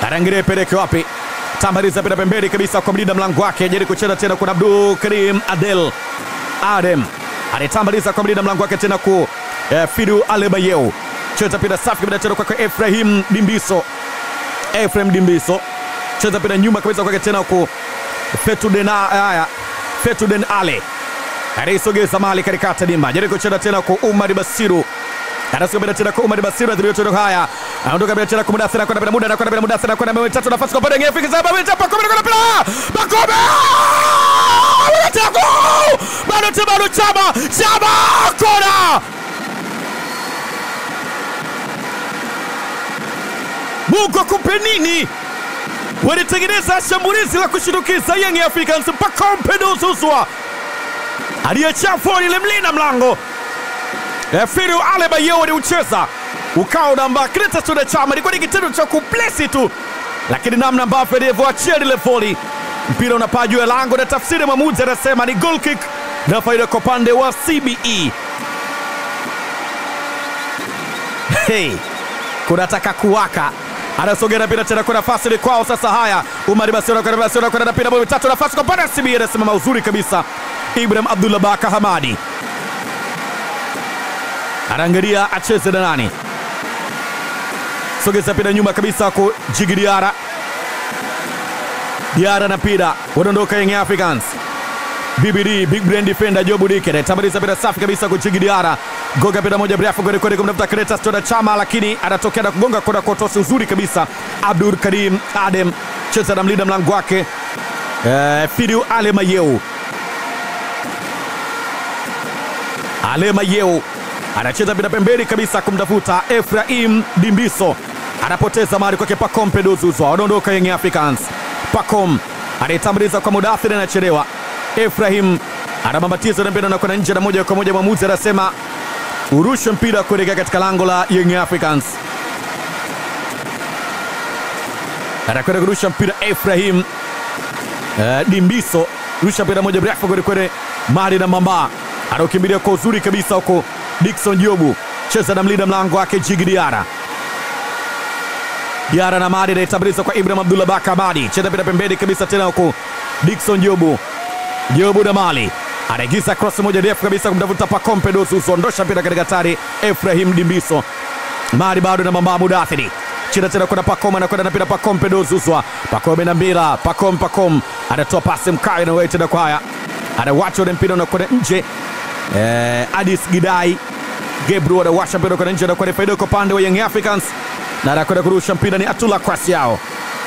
anaangalia ipeleke wapi tambaliza pita pembeni kabisa kwa mlinda mlango wake jeri kucheza tena kuna Abdul Karim Adel Adem anatambaliza kwa mlinda mlango wake tena ku eh, Fidu Alebayeu cheza pita safi kabisa tena kwake Efrahim Dimbiso Efrahim Dimbiso cheza pita nyuma kabisa kwake tena ku Fetuden haya Fetuden Ale anaisogeza mali katikati dimba jeri kucheza tena kwa Umar Basiru anasogea mbele tena kwa Umar Basiru adhirio tena haya anaondoka mbele tena kwa Mudathir anakwenda bila muda anakwenda bila Mudathir anakwenda mbele tatu nafasi kwa pande ngefiki za Babe tapa kwa anakwenda bila Bakome Anataka bado tena bado chama chama kona Mungu akupe nini? Walitengeneza shambulizi la kushindukiza Young Africans Pacome Zouzoua aliyechafua ile mlinda mlango Firu Alebayeu aliucheza ukawa namba Clatous Chama, ilikuwa ni kitendo cha kuplesi tu, lakini namna ambavyo alivyoachia lile voli, mpira unapaa juu ya lango, na tafsiri mwamuzi anasema ni goal kick na faida kwa upande wa CBE. Hey, kunataka kuwaka anasogea mpira tena kwa nafasi ni kwao sasa. Haya, Umar Basiona kwa Basiona kwa mpira bao tatu, nafasi kwa upande wa CBE, anasimama uzuri kabisa Ibrahim Abdullah Baka Hamadi anaangalia acheze na nani, sogeza pira nyuma kabisa kwa Jigi Diara. Diara na pira wanaondoka Young Africans. BBD big brain defender Jobu Dike anatambuliza pira safi kabisa kwa Jigi Diara, gonga pira moja mrefu kweli kweli kumtafuta Clatous Chama Chama, lakini anatokea na kugonga kona kwa tosi nzuri kabisa. Abdul Karim Adem cheza na mlinda mlango wake uh, Fidiu Alemayeu Alemayeu anacheza bila pembeni kabisa kumtafuta Efraim Dimbiso, anapoteza mali kwake Pacome Zouzoua, wanaondoka Young Africans. Pacome anayetambuliza kwa Mudathir, anachelewa. Efraim anabambatiza na mpira nakwenda nje, na moja kwa moja mwamuzi anasema urushe mpira kuelekea katika lango la Young Africans. Anakwenda kurusha mpira Efraim uh, Dimbiso, rusha mpira moja mrefu kwelikweli, mali na mamba anaokimbilia kwa uzuri kabisa huko Dickson Jobu cheza na mlinda mlango wake Jigi Diara. Diara na Madi anaitambuliza kwa Ibrahim Abdullah Baka Madi, cheza pira pembeni kabisa tena huko Dickson Jobu. Jobu na Mali anaingiza cross moja ndefu kabisa kumtafuta Pacome Zouzoua, ondosha mpira katika hatari Efrahim Dimbiso. Madi bado na mamba Mudathiri cheza tena kwenda Pacome, anakwenda na mpira Pacome Zouzoua. Pacome na mpira Pacome, Pacome anatoa pasi mkayo na wewe tena kwaya, anawacha ule mpira unakwenda nje Eh, Adis Gidai Gebru anawasha mpira kwenda nje na kwenda faida kwa upande wa Young Africans na anakwenda kurusha mpira ni Atula Kwasi yao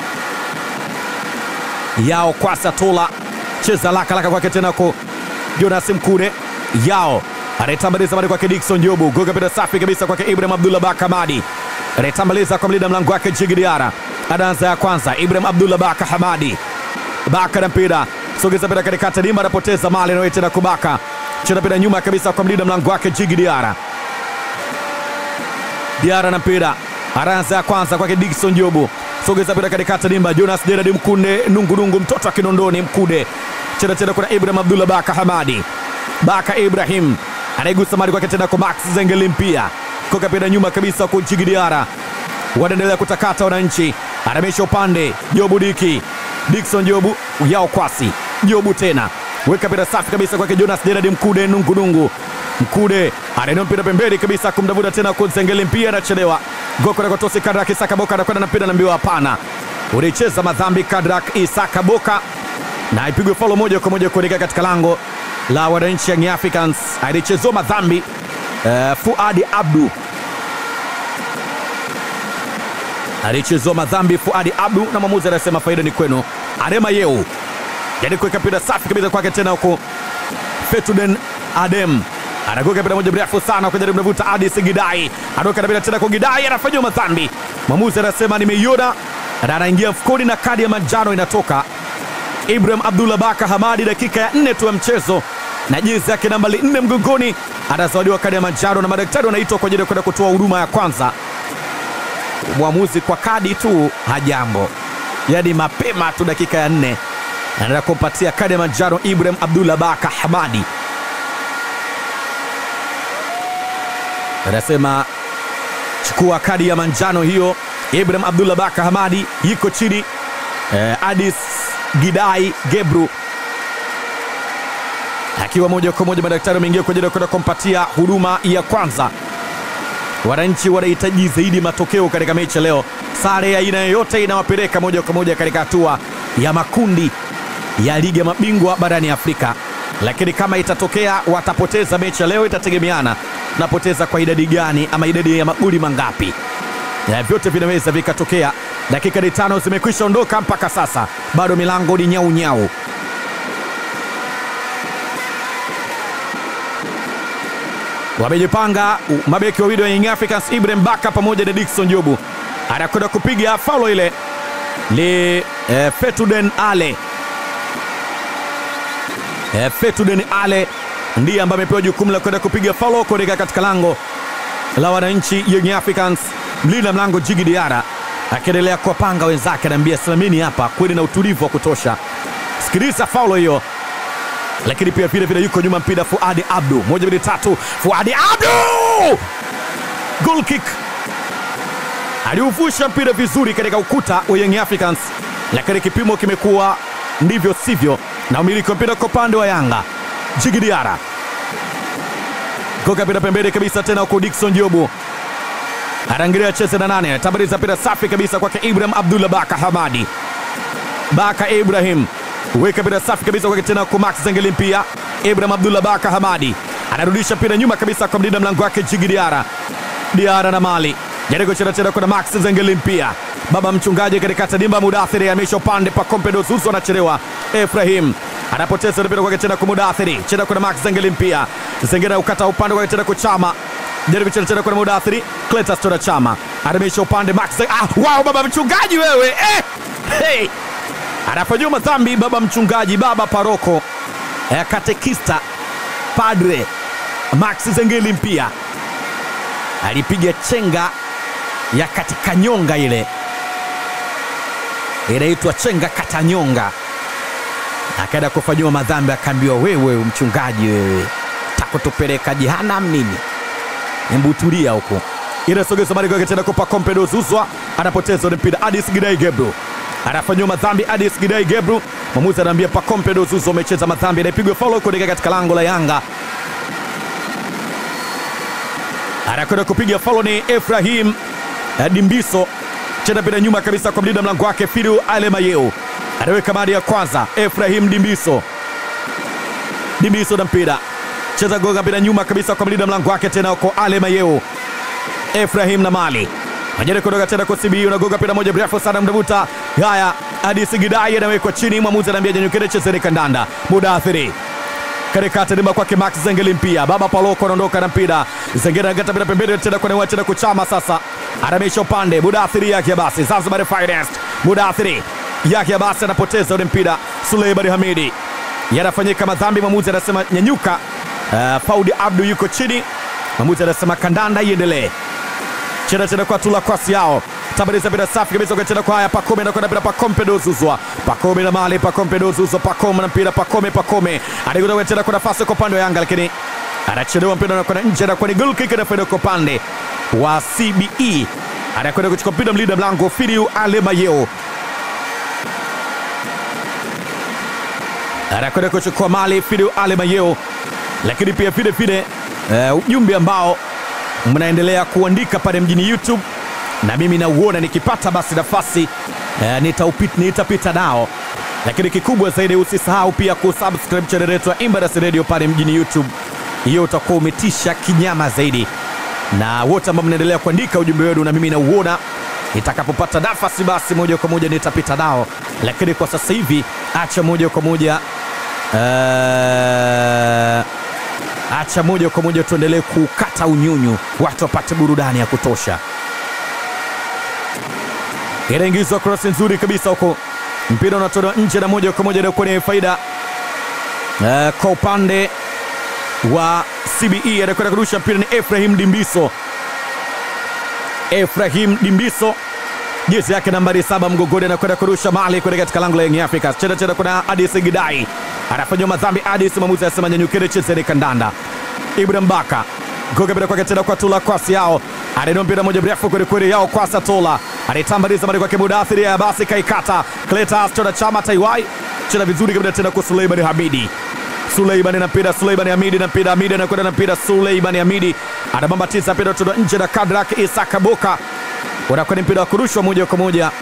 yao Kwasi Atula cheza laka laka kwake tena kwa Jonas Mkude yao anaitambaliza mali kwake Dickson Jobu goga mpira safi kabisa kwake Ibrahim Abdullah Baka Hamadi anaitambaliza kwa mlinda mlango wake Jigi Diara anaanza ya kwanza Ibrahim Abdullah Baka Hamadi Baka na mpira sogeza mpira katikati dimba anapoteza mali na tena kubaka cheza mpira nyuma kabisa kwa mlinda mlango wake Jigi Diara. Diara na mpira anaanza ya kwanza kwake Dickson Jobu, sogeza mpira katikati dimba. Jonas Gerard Mkunde nungunungu, mtoto wa Kinondoni Mkude, cheza tena kuna Ibrahim Abdullah Baka Hamadi. Baka Ibrahim anaigusa mali kwake tena kwa Max Zengelimpia, koka mpira nyuma kabisa kwa Jigi Diara, wanaendelea kutakata wananchi, anamisha upande Jobu Diki, Dickson Jobu yao kwasi Jobu tena weka mpira safi kabisa kwake Jonas Gerard Mkude nungunungu. Mkude anainua mpira pembeni kabisa kumdavuta tena Zengeli, mpira anachelewa. Goko na kotosi Kadrak Isaka Boka anakwenda na mpira naambiwa hapana, ulicheza madhambi Kadrak Isaka Boka, na ipigwe faulo moja kwa moja kuelekea katika lango la wananchi Young Africans. Alichezwa madhambi uh, Fuadi Abdu alichezwa madhambi Fuadi Abdu, na mwamuzi anasema faida ni kwenu. Adema Yeu yani kuweka mpira safi kabisa kwake tena huko Fetuden Adem anagoka mpira moja mrefu sana kujaribu kuvuta Adis Gidai, anaoka mpira tena kwa Gidai, anafanyiwa madhambi. Mwamuzi anasema nimeiona, na anaingia mfukoni na kadi ya manjano inatoka. Ibrahim Abdullah Baka Hamadi, dakika ya nne tu ya mchezo na jezi yake nambari nne mgongoni, anazawadiwa kadi ya manjano na madaktari wanaitwa kwa ajili ya kwenda kutoa huduma ya kwanza. Mwamuzi kwa kadi tu hajambo, yaani mapema tu dakika ya nne anaenda kumpatia kadi ya manjano Ibrahim Abdullah Baka Hamadi. Anasema chukua kadi ya manjano hiyo Ibrahim Abdullah Baka Hamadi yuko chini eh, Adis Gidai Gebru akiwa moja kwa moja, madaktari wameingia kwa ajili ya kwenda kumpatia huduma ya kwanza. Wananchi wanahitaji zaidi matokeo katika mechi ya leo. Sare ya aina yoyote inawapeleka moja kwa moja katika hatua ya makundi ya ligi ya mabingwa barani Afrika, lakini kama itatokea watapoteza mechi ya leo, itategemeana napoteza kwa idadi gani ama idadi ya magoli mangapi. Ya vyote vinaweza vikatokea. Dakika ni tano zimekwisha ondoka mpaka sasa, bado milango ni nyau nyau. Wamejipanga mabeki wawili wa Young Africans, Ibrahim Baka pamoja na Dickson Jobu, anakwenda kupiga faulo ile ni eh, Fetuden Ale eh, Fetuden Ale ndiye ambaye amepewa jukumu la kwenda kupiga faulo kuelekea katika lango la wananchi Young Africans. Mlinda mlango Jigi Diara akiendelea kuwapanga wenzake, anaambia simamini hapa, kweli na utulivu wa kutosha. Sikiliza faulo hiyo, lakini pia vile vile yuko nyuma mpira Fuadi Abdu, moja mbili tatu, Fuadi Abdu, goal kick, aliuvusha mpira vizuri katika ukuta wa Young Africans, lakini kipimo kimekuwa ndivyo sivyo, na umiliki wa mpira kwa upande wa Yanga. Jigi Diara koka mpira pembeni kabisa tena huko Dickson Jobu anaangalia cheze na nane, tabariza mpira safi kabisa kwake Ibrahim Abdullah Baka Hamadi. Baka Ibrahim weka mpira safi kabisa kwake tena kwa Max Zengeli, pia Ibrahim Abdullah Baka Hamadi anarudisha mpira nyuma kabisa kwa mlinda mlango wake Jigi Diara. Diara na Mali jaribu kucheza tena kuna Max Zengeli, pia baba mchungaji katika tadimba Mudathiri amesha upande pa Kompedo Zuzu anachelewa. Efrahim anapoteza mpira kwake tena kwa Mudathiri, cheza kuna Max Zengeli, pia Zengeli ukata upande kwake tena kwa Chama jaribu kucheza tena kwa Mudathiri, Cletus Tora Chama anamisha upande Max Zeng- ah, wow, baba mchungaji wewe eh! hey! anafanyiwa madhambi baba mchungaji, baba paroko eh, katekista padre Max Zengeli mpia alipiga chenga ya katika nyonga, ile inaitwa chenga katanyonga, akaenda kufanyiwa madhambi, akaambiwa wewe mchungaji, wewe takutupeleka jehanamu nini? Embutulia huko inasogeza mali kwake tena kupa Kompedo Zuzwa anapoteza ule mpira. Adis Gidai Gebru anafanyiwa madhambi. Adis Gidai Gebru, mwamuzi anaambia pa Kompedo Zuzwa amecheza madhambi, anapigwa faulo kuelekea katika lango la Yanga. Anakwenda kupiga faulo ni Efrahim eh, Dimbiso, cheza mpira nyuma kabisa kwa mlinda mlango wake Fidu Alemayeu, anaweka mali ya kwanza. Efrahim Dimbiso, Dimbiso na mpira cheza goga mpira nyuma kabisa kwa mlinda mlango wake tena kwa Ale Mayeu. Efrahim na Mali majari kutoka tena kwa CBU na goga mpira moja mrefu sana mdavuta. Haya, hadi Sigidai anawekwa chini, mwamuzi anaambia janyukire chezeni kandanda. Mudathiri katikati dimba kwake Max Zengeli mpia baba Paloko anaondoka na mpira Zengeli anagata mpira pembeni tena kwa newa tena kuchama sasa anamisha upande Mudathiri yake basi Zanzibar Finest Mudathiri yake basi anapoteza ule mpira Suleiman Hamidi yanafanyika madhambi, mwamuzi anasema nyanyuka. Uh, Faudi Abdu yuko chini, mwamuzi anasema kandanda iendelee. Cheza tena kwa tula kwasi yao tabariza mpira safi kabisa kwa tena kwa haya Pakome na kwenda mpira Pakome dozuzwa Pakome na mali Pakome dozuzwa Pakome na mpira Pakome Pakome anaikuta tena kwa nafasi kwa upande wa Yanga, lakini anachelewa mpira na kwenda nje na kwa ni goal kick na faida kwa upande wa CBE anakwenda kuchukua mpira mlinda mlango Filiu Alemayeo anakwenda kuchukua mali Filiu Alemayeo, lakini pia vile vile eh, ujumbe ambao mnaendelea kuandika pale mjini YouTube na mimi nauona, nikipata basi nafasi eh, nitaupit, nitapita nao, lakini kikubwa zaidi usisahau pia kusubscribe channel yetu ya Embassy Radio pale mjini YouTube. Hiyo utakuwa umetisha kinyama zaidi, na wote ambao mnaendelea kuandika ujumbe wenu na mimi nauona, nitakapopata nafasi basi moja kwa moja nitapita nao, lakini kwa sasa hivi acha moja kwa moja eh, acha moja kwa moja tuendelee kukata unyunyu, watu wapate burudani ya kutosha. Inaingizwa cross nzuri kabisa huko, mpira unatolewa nje na moja kwa moja inakuwa ni faida uh, kwa upande wa CBE. Anakwenda kurusha mpira ni Efrahim Dimbiso, Efrahim Dimbiso jezi yake nambari saba mgongoni, anakwenda kurusha mali kwenda katika lango la Young Africans. Cheza cheza, kuna Adis Gidai anafanywa madhambi. Adis mwamuzi anasema nyanyukeni, chezeni kandanda. Ibrahim Baka goga mpira kwake tena kwa Tula Kwasi yao anainua mpira moja mrefu kwelikweli yao Kwasa Tola anaitambaliza mali kwake Mudathiri, ya basi kaikata Cletas Chona Chama Taiwai cheza vizuri kabisa tena kwa Suleiman Hamidi. Suleiman na mpira, Suleiman Hamidi na mpira, Hamidi anakwenda na mpira, Suleiman Hamidi anabambatiza mpira kutoka nje na Kadrak Isaka Boka unakuwa ni mpira wa kurushwa moja kwa moja,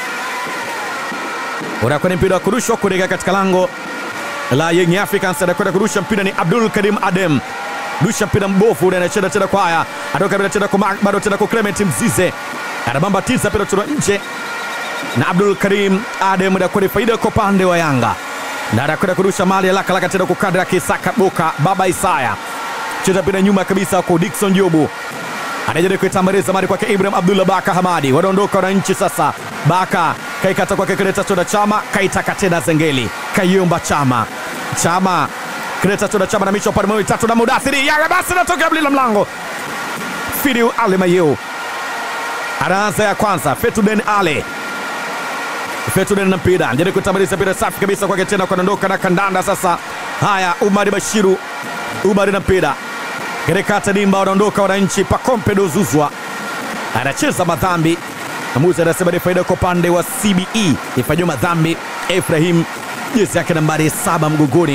unakuwa ni mpira wa kurushwa kuelekea katika lango la Young Africans. Anakwenda kurusha mpira ni Abdul Karim Adem, rusha mpira mbovu ule, anacheza tena kwa haya, atoka bila tena kwa bado tena kwa Clement Mzize, anabambatiza mpira kutoka nje na Abdul Karim Adem, anakuwa ni faida kwa upande wa Yanga na anakwenda kurusha mali ya laka laka tena kwa Kadra Kisaka Boka, baba Isaya cheza mpira nyuma kabisa kwa Dickson Jobu anajaribu kuitambaliza mali kwake Ibrahim Abdullah Baka Hamadi, wanaondoka wananchi sasa. Baka kaikata kwake Kreta Chona Chama, kaitaka tena Zengeli, kaiomba Chama, Chama Kreta Chona Chama na micho pale mawili tatu na Mudathiri Yanga, basi natoka bila mlango. Fidiu Ale Mayeu anaanza ya kwanza, Fetuden Ale Fetuden na mpira anajaribu kuitambaliza mpira safi kabisa kwake tena, kuondoka na kandanda sasa. Haya, Umari Bashiru, Umari na mpira Gerekata Dimba wanaondoka wananchi. Pakompe Dozuzwa anacheza madhambi, mwamuzi anasema ni faida kwa upande wa CBE, ifanyiwa madhambi Efrahim, jezi yake nambari saba mgongoni,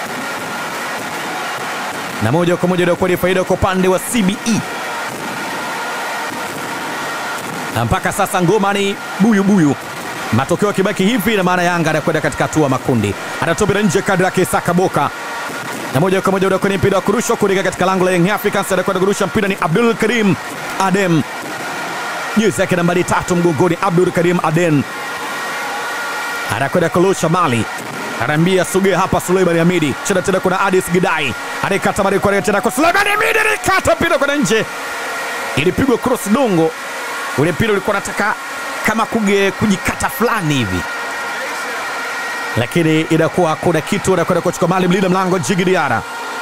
na moja kwa moja inakuwa ni faida kwa upande wa CBE. Na mpaka sasa ngoma ni buyu buyu, matokeo yakibaki hivi, na maana Yanga anakwenda katika hatua makundi, anatobira nje kadri yake Isaka Boka na moja kwa moja unakuwa ni mpira wa kurushwa kuelekea katika lango la Young Africans. Anakwenda kurusha mpira ni Abdul Karim Adem, jezi yake nambari tatu mgongoni. Abdul Karim Adem anakwenda kurusha mali, anaambia sogea hapa. Suleiman Hamidi cheza tena, kuna Adis Gidai anaikata mali kwa tena kwa Suleiman Hamidi, alikata mpira kwenda nje, ilipigwa cross dongo. Ule mpira ulikuwa unataka kama kuge kujikata fulani hivi lakini inakuwa hakuna kitu. Anakwenda kuchukua mali mlinda mlango Jigi Diara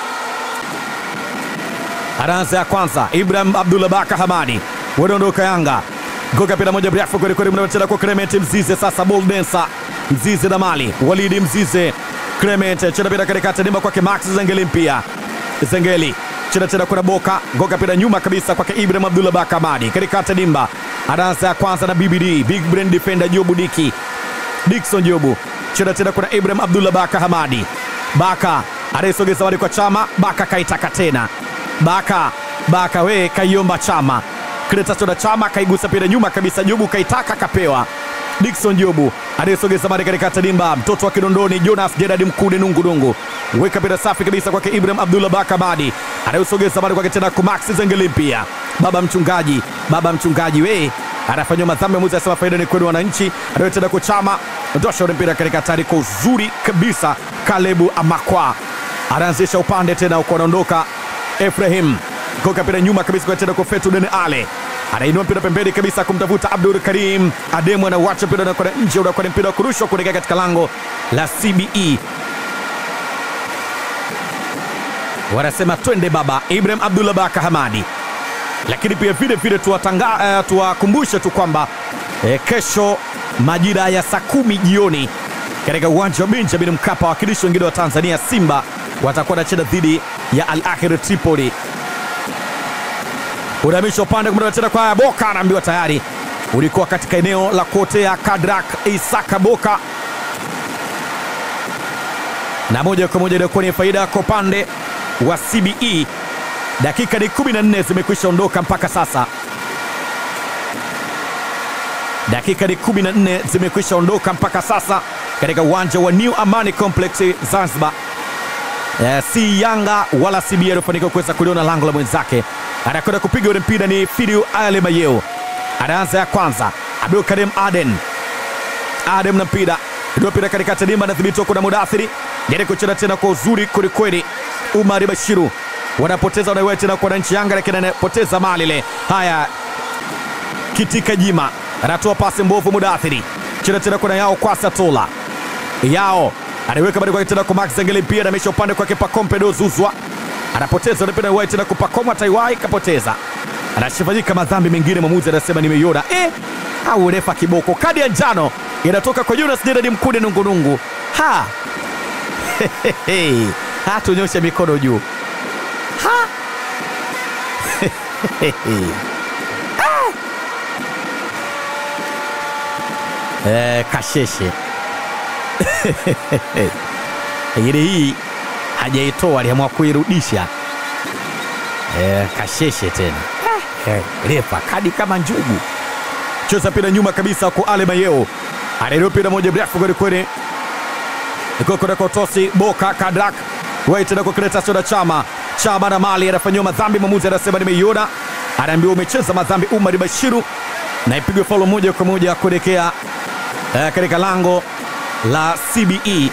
anaanza ya kwanza. Ibrahim Abdullah Baka Hamadi wanaondoka Yanga, goka pira moja mrefu kweli kweli, mnacheza kwa Clement Mzize. Sasa ball dancer Mzize na mali Walidi Mzize, Clement cheza pira katikati, nimba kwake Max Zengeli, mpia Zengeli cheza tena, kuna Boka goka pira nyuma kabisa kwake Ibrahim Abdullah Baka Hamadi katikati, dimba anaanza ya kwanza na BBD big brain defender Jobu Diki Dickson Jobu cheza tena kuna Ibrahim Abdullah Baka Hamadi. Baka anaisogeza wali kwa Chama. Baka kaitaka tena Baka Baka we kaiomba Chama Kretasona Chama kaigusa pira nyuma kabisa, Jobu kaitaka kapewa. Dickson Jobu anayesogeza mali katika tadimba, mtoto wa Kinondoni Jonas Gerard Mkude nungudungu weka pira safi kabisa kwake Ibrahim Abdullah Baka Hamadi anayesogeza mali kwake tena kwa Max Zengeli mpia baba mchungaji, baba mchungaji we anafanywa madhambi. Muzi asema faida ni kwenu wananchi, anayotenda kwa Chama ndosha ule mpira katika hatari kwa uzuri kabisa. Kalebu Amakwa anaanzisha upande tena, uko anaondoka Efrahim koka mpira nyuma kabisa kwa tena kwa Fetuden Ale anainua mpira pembeni kabisa kumtafuta Abdul Karim Ademu, anauacha mpira unakwenda nje, unakuwa ni mpira wa kurushwa kuelekea katika lango la CBE. Wanasema twende baba. Ibrahim Abdullah Baka Hamadi lakini pia vile vile tuwakumbushe uh, tu kwamba eh, kesho majira ya saa kumi jioni katika uwanja wa Benjamin Mkapa, wakilishi wengine wa Tanzania Simba watakuwa wanacheza dhidi ya Al Ahly Tripoli. Unahamisha upande tena kwa Boka, anaambiwa tayari ulikuwa katika eneo la kuotea. Kadrak Isaka Boka na moja kwa moja iliokuwa ni faida kwa upande wa CBE. Dakika ni 14 zimekwisha ondoka mpaka sasa, dakika ni 14 zimekwisha ondoka mpaka sasa katika uwanja wa New Amani Complex Zanzibar. Eh, si Yanga wala CBA alifanikiwa kuweza kuliona lango la mwenzake. Anakwenda kupiga ule mpira ni Fidiu Ale Mayeo, anaanza ya kwanza. Abdul Karim Aden, Adem na mpira ndio mpira katika tadima, anadhibitiwa kuna Mudathiri jaribu kucheza tena kwa uzuri kwelikweli. Umari Bashiru wanapoteza wanaiwea tena kwa wananchi Yanga, lakini anapoteza mali ile. Haya, Kitika Jima anatoa pasi mbovu, Mudathiri cheza tena kuna yao kwasa tola yao anaiweka bado kwake tena kwa Max Zengeli, pia namesha upande kwake Pakompe Dozuzwa anapoteza anapenda wai tena kupakoma Taiwai kapoteza, anashifanyika madhambi mengine. Mwamuzi anasema nimeiona eh, au refa kiboko. Kadi ya njano inatoka kwa Jonas Gerard Mkude nungunungu. Ha, hatunyoshe mikono juu ha eh, Kasheshe lakini hii hajaitoa, aliamua kuirudisha eh, Kasheshe tena eh, refa kadi kama njugu. Cheza mpira nyuma kabisa kwa Ale Mayeo, anainua mpira moja mrefu kwelikweli, ikokona kotosi Boka Kadrak wai tena kwa Kretasio na Chama Chama na Mali anafanyiwa madhambi, mwamuzi anasema nimeiona, anaambiwa umecheza madhambi Umar Bashiru, na ipigwe faulo moja kwa moja kuelekea eh, katika lango la CBE.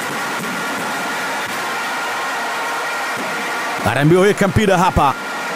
Anaambiwa weka mpira hapa,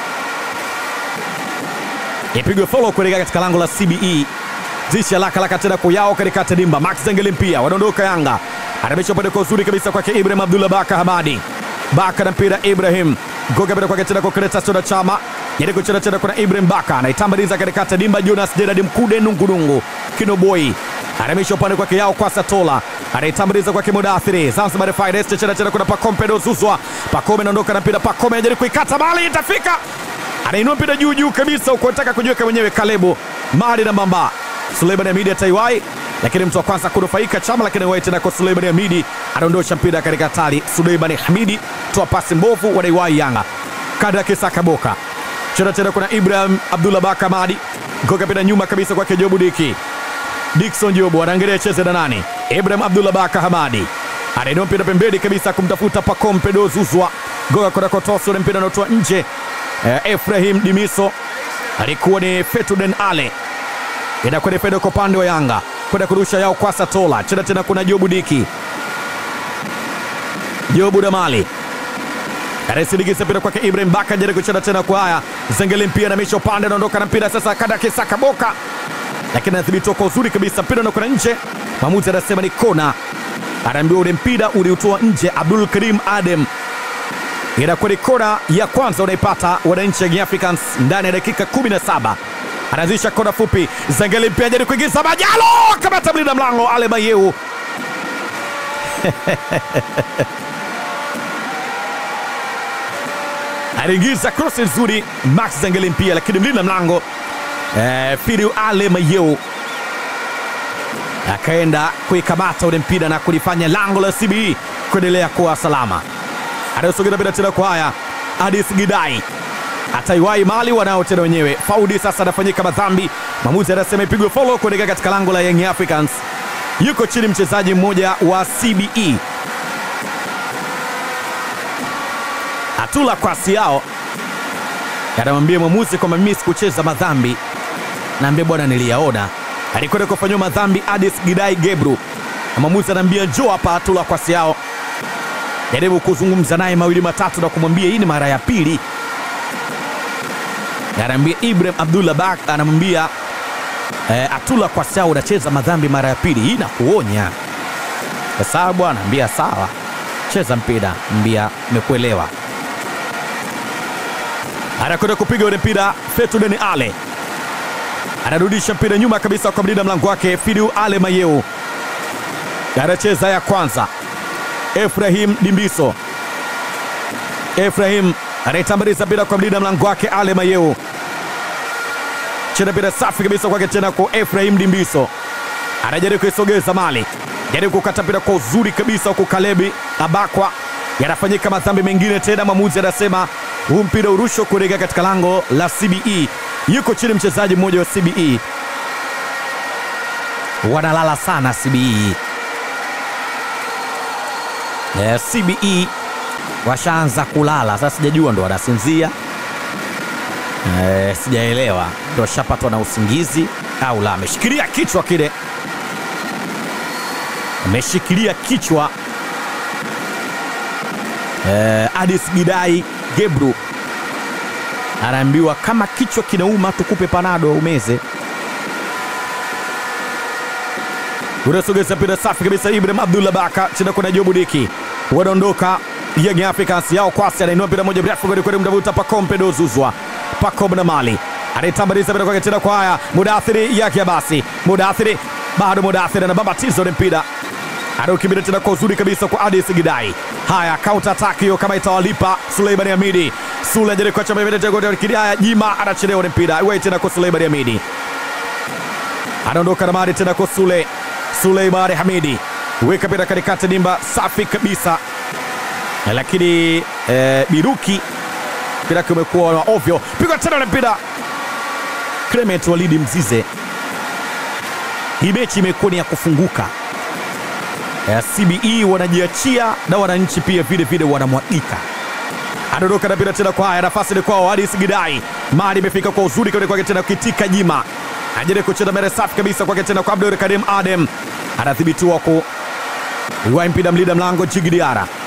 ipigwe faulo kuelekea katika lango la CBE. Zisha laka laka tena kuyao katika tadimba. Max Zengeli mpia wanaondoka Yanga, anamisha upande kwa uzuri kabisa kwake Ibrahim Abdullah Baka Hamadi Baka na mpira Ibrahim goga mpira kwake tena kwa Kretasio na Chama yende kucheza tena kuna Ibrahim Baka anaitambaliza katika tadimba. Jonas Gerard Mkude nungunungu Kinoboi anamisha upande kwake yao kwa Satola anaitambaliza kwake Mudathiri Zanzibar Finest cheza tena kuna Pakompe dozuzwa Pakome anaondoka na mpira Pakome anajaribu kuikata bali itafika anainua mpira juu juu kabisa huko anataka kujiweka mwenyewe Kalebu Mali na Mbamba Suleiman Hamidi ataiwai lakini mtu wa kwanza kunufaika Chama, lakini wai tena kwa Suleiman Hamidi anaondosha mpira katika hatari. Suleiman Hamidi toa pasi mbovu, wanaiwai Yanga kada Kisaka Boka cheza tena kuna Ibrahim Abdullah Baka Madi goga mpira nyuma kabisa kwake Jobu Diki Dickson Jobu anaangalia cheze na nani? Ibrahim Abdullah Baka Hamadi anainua mpira pembeni kabisa kumtafuta Pacome Dozuzwa goga kwa Kotoso, ule mpira unaotoa nje. Eh, Efrahim Dimiso alikuwa ni Fetuden Ale inakuwa ni Fedo kwa upande wa Yanga kwenda kurusha yao kwa Satola cheza tena kuna Jobu Diki Jobu Damali anasindikiza mpira kwake Ibrahim Baka jaribu kucheza tena kwa haya Zengeli mpira na misho upande anaondoka na mpira sasa kada Kisaka Boka lakini anadhibitiwa kwa uzuri kabisa, mpira unakwenda nje. Mwamuzi anasema ni kona, anaambiwa ule mpira uliutoa nje. Abdul Karim Adem, inakuwa ni kona ya kwanza unaipata wananchi Young Africans ndani ya dakika 17. Anaanzisha kona fupi, Zengeli mpira jaribu kuingiza Majalo, kamata mlinda mlango Ale Mayeu aliingiza cross nzuri Max Zengeli mpia, lakini mlinda mlango eh, Firiu Ale Mayeu akaenda kuikamata ule mpira na kulifanya lango la CBE kuendelea kuwa salama. Anayosogeza mpira tena kwa haya Adis Gidai ataiwai mali wanao tena wenyewe. Faudi sasa anafanyika madhambi, mwamuzi anasema ipigwe follow kuelekea katika lango la Young Africans. Yuko chini mchezaji mmoja wa CBE Atula kwasi yao anamwambia mwamuzi kwamba mimi sikucheza madhambi, naambia bwana, niliyaona. Alikwenda kufanyiwa madhambi Adis Gidai Gebru, na mwamuzi anaambia njoo hapa. Atula kwasi yao jaribu kuzungumza naye mawili matatu na kumwambia hii ni mara ya pili. Anaambia Ibrahim Abdullah Bak anamwambia eh, Atula kwasi yao unacheza madhambi mara ya pili, hii nakuonya. Sawa bwana, ambia sawa, cheza mpira, mbia nimekuelewa anakwenda kupiga ule mpira Fetuden Ale anarudisha mpira nyuma kabisa kwa mlinda mlango wake Fidu Ale Mayeu, anacheza ya kwanza. Efrahim Dimbiso, Efrahim anaitambaliza mpira kwa mlinda mlango wake Ale Mayeu, chena mpira safi kabisa kwake tena kwa Efrahim Dimbiso, anajaribu kuisogeza mali, jaribu kukata mpira kwa uzuri kabisa huku Kalebi Abakwa yanafanyika madhambi mengine tena. Mwamuzi anasema huu mpira urusho kuelekea katika lango la CBE. Yuko chini mchezaji mmoja wa CBE, wanalala sana CBE. Eh, CBE washaanza kulala sasa, sijajua ndo wanasinzia eh, sijaelewa ndo washapatwa na usingizi au la. Ameshikilia kichwa kile, ameshikilia kichwa Eh, Adis Gidai Gebru anaambiwa kama kichwa kinauma tukupe panado umeze. Unasogeza mpira safi kabisa, Ibrahim Abdullah Baka chini kuna Jobu Diki wanaondoka Young Africans yao kwasi, anainua mpira moja mrefu kweli kweli, mtavuta Pacome Dozuzwa Pacome na Mali anaitambaliza mpira kwake tena kwa haya Mudathiri yake basi, Mudathiri bado Mudathiri anababatiza ule mpira anaukimbilia tena kwa uzuri kabisa kwa Adis Gidai. Haya, counter attack hiyo kama itawalipa. Suleiman Hamidi, Sule anajaribu kuacha mbele tena Kidaya, Jima anachelewa ule mpira. Iwe tena kwa Suleiman Hamidi. Anaondoka na mali tena kwa Sule. Suleimani Hamidi weka mpira katikati dimba, safi kabisa, lakini eh, Biruki mpira wake umekuwa wa ovyo, pigwa tena na mpira Clement Walidi Mzize. Hii mechi imekuwa ni ya kufunguka. Eh, CBE wanajiachia na wananchi pia vile vile wanamwagika. Anadondoka na mpira tena kwa haya, nafasi ni kwao. Hadis Gidai, mali imefika kwa uzuri kule kwake tena, kitika jima ajaribu kucheza mbele, safi kabisa kwake tena kwa Abdul Karim Adem, anadhibitiwa ku Iwai mpira mlinda mlango Jigi Diara